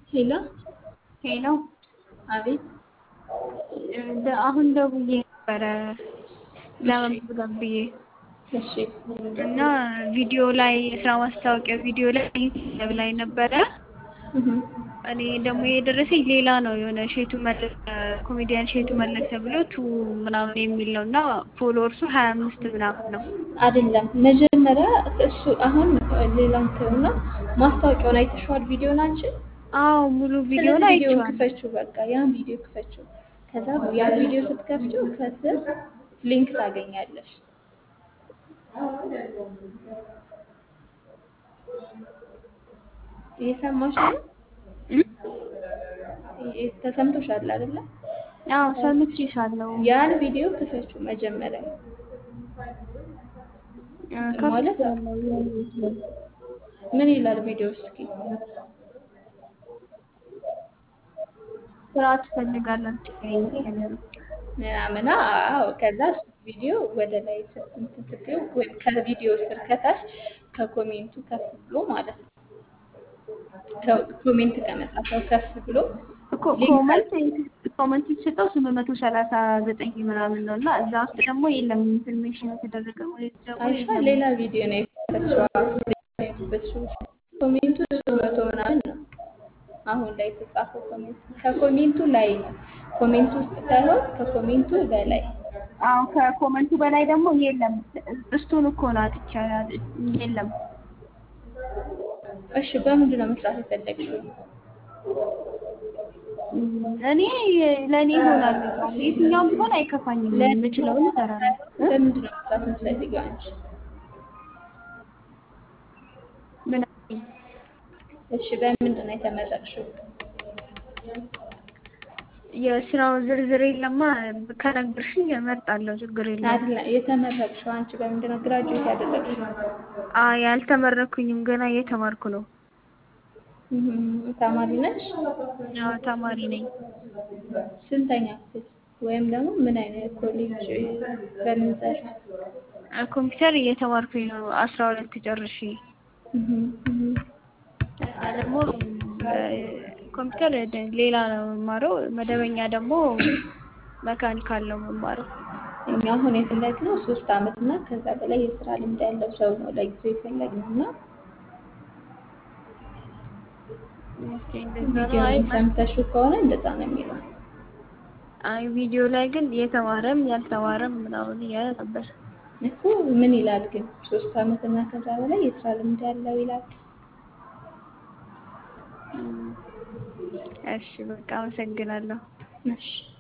ሄሎ ሄሎ አቤት ደ- አሁን ደውዬ ነበረ ለመመዝገብ ብዬ እሺ እና ቪዲዮ ላይ የስራ ማስታወቂያ ቪዲዮ ላይ ዩቲዩብ ላይ ነበረ። እህ እኔ ደግሞ የደረሰኝ ሌላ ነው የሆነ ሼቱ መለሰ ኮሜዲያን ሼቱ መለሰ ብሎ ቱ ምናምን የሚል ነው እና ፎሎወርሱ ሀያ አምስት ምናምን ነው። አይደለም መጀመሪያ እሱ አሁን ሌላውን ተውና ማስታወቂያውን አይተሽዋል ቪዲዮን አንቺ አዎ ሙሉ ቪዲዮ ስለዚህ ላይ ቪዲዮን አይቼዋለሁ። ክፈችው በቃ ያን ቪዲዮ ክፈችው ከዛ ያን ቪዲዮ ስትከፍችው ከስር ሊንክ ታገኛለሽ እየሰማሽ ነው እም? እ- ተሰምቶሻል አይደለ አዎ ሰምቼሻለሁ። ያን ቪዲዮ ክፈችው መጀመሪያ እ፣ ማለት ከፍቼዋለሁ ያየሁት ነው። ምን ይላል ቪዲዮ እስኪ ስራ ትፈልጋላችሁ ይሄንን ምናምን አዎ ከዛ እሱ ቪዲዮ ወደ ላይ ስ- እንትን ስትይው ወይም ከቪዲዮ ስር ከታች ከኮሜንቱ ከፍ ብሎ ማለት ነው ከ- ኮሜንት ከመጻፈው ከፍ ብሎ እኮ ሊንክ ኮመንት ኮመንት የተሰጠው ስምንት መቶ ሰላሳ ዘጠኝ ምናምን ነው እና እዛ ውስጥ ደግሞ የለም ኢንፎርሜሽን የተደረገ ወይ ደግሞ አይሻ የለም። ሌላ ቪዲዮ ነው የከፈትሽው ኮሜንቱ ሶስት መቶ ምናምን ነው አሁን ላይ የተጻፈው ኮሜንት ከኮሜንቱ ላይ ነው ኮሜንቱ ውስጥ ሳይሆን ከኮሜንቱ በላይ አዎ ከኮመንቱ በላይ ደግሞ የለም። እሱን እኮ ነው አጥቻ የለም። እሺ በምንድን ነው መስራት የፈለግሽው እም፣ እኔ ለእኔ ይሆናል የትኛውም ቢሆን አይከፋኝም። የምችለውን እሰራለሁ። እ? በምንድን ነው መስራት የምትፈልጊው አንቺ ምን እሺ በምንድን ነው የተመረቅሽው የስራው ዝርዝር የለማ ከነገርሽኝ እመርጣለሁ። ችግር የለውም። አይደለም የተመረቅሽው አንቺ በምንድን ነው ግራጁዌት ያደረግሽው አይ ያልተመረኩኝም ገና እየተማርኩ ነው። እህም፣ ተማሪ ነሽ አዎ ተማሪ ነኝ። ስንተኛ ክፍል ወይም ደግሞ ምን አይነት ኮሌጅ በምን ዘርፍ አ፣ ኮምፒውተር እየተማርኩኝ ነው። አስራ ሁለት ጨርሼ እህም፣ እህም። እና ደግሞ እ፣ ኮምፒውተር ደ- ሌላ ነው የምማረው። መደበኛ ደግሞ መካኒካል ነው የምማረው። እኛ አሁን የፈለግነው ሶስት አመት እና ከዛ በላይ የስራ ልምድ ያለው ሰው ነው ለጊዜው የፈለግነው እና ኦኬ፣ እንደዛ ነው። አይ ቪዲዮውን ሰምተሽው ከሆነ እንደዛ ነው የሚለው አይ ቪዲዮ ላይ ግን የተማረም ያልተማረም ምናምን እያለ ነበር። እኮ ምን ይላል ግን ሶስት አመት እና ከዛ በላይ የስራ ልምድ ያለው ይላል እም፣ እሺ በቃ አመሰግናለሁ። እሺ